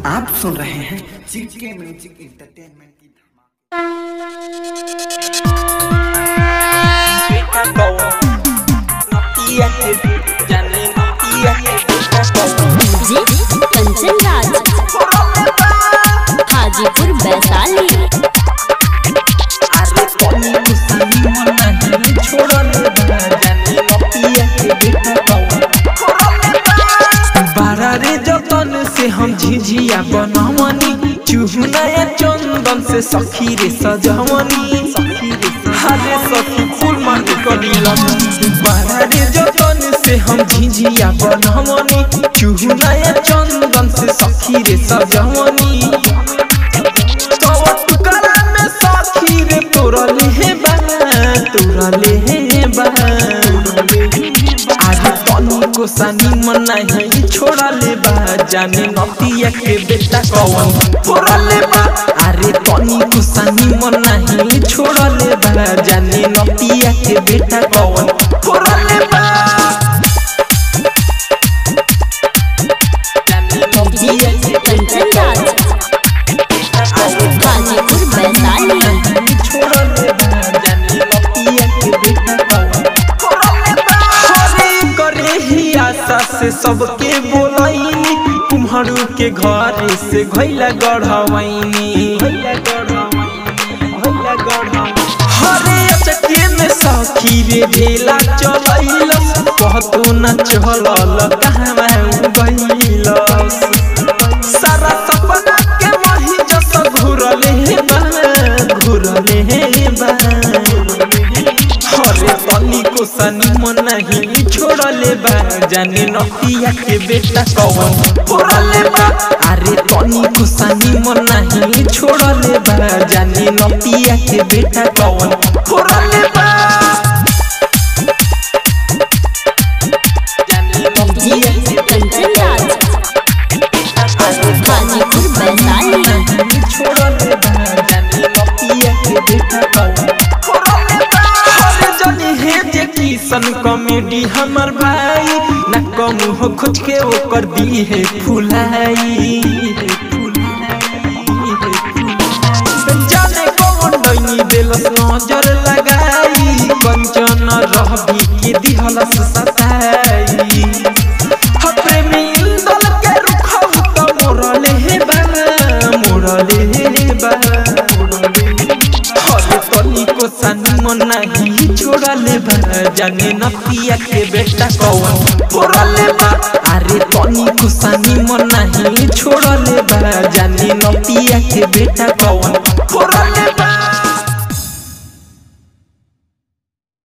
आप सुन रहे हैं जीके म्यूजिक इंटरटेनमेंट की धमाल जी कंचन राज हाजीपुर वैशाली बारा रे जतन से हम झिझिया बनवनी चूहनाया चंदन से सखी रे सजवनी हरे सखी फूल मांगे कलीला बारा रे जतन से हम झिझिया बनवनी चूहनाया चंदन से सखी रे सजवनी तव टुकड़ा में सखी रे तोरा ले बा तोरा ले बा आज तनी को सानी मना है छोड़ा ले बा जाने नतिया के बेटा कौन फोड़ा ले बा अरे तनी को सानी मना है छोड़ा ले बा जाने नतिया के बेटा कौन फोड़ा ले बा जाने नतिया के कंचन राज हाजीपुर वैशाली छोड़ा ले बा जाने नतिया के बेटा कौन हरे करे ही आशा से सबके बोलैनी कुम्हरू के घर से घैला गढ़वैनी हरे अचके में सखी रे भेला चलैलस कहतो न चलल कहवा गइलस सारा सपना के वही जस घुरले बा घुरले बा हरे तनी को सनी मन नहीं छोड़ले बा जाने नतिया के बेटा कौन फोड़ले बा अरे तनी को सनी मन नहीं छोड़ले बा जाने नतिया के बेटा कौन फोड़ले बा जाने नतिया के कंचन राज हाजीपुर वैशाली छोड़ले बा जाने नतिया के बेटा कौन हरे जनी हे जे किसन कॉमेडी हमर भाई न कम हो खुद के ओकर दी है फुलाई जाने कौन डैनी देलस नजर लगाई कंचन रहबी के दिहलस सताई ह प्रेमी इंदल के रुखौ त मोरले हे बा मोरले हे बा हरे तनी को सानी मन नहीं छोड़ले बा जाने नतिया के बेटा कौन फोड़ले बा अरे तनी को सानी मन नहीं छोड़ले बा जाने नतिया के बेटा कौन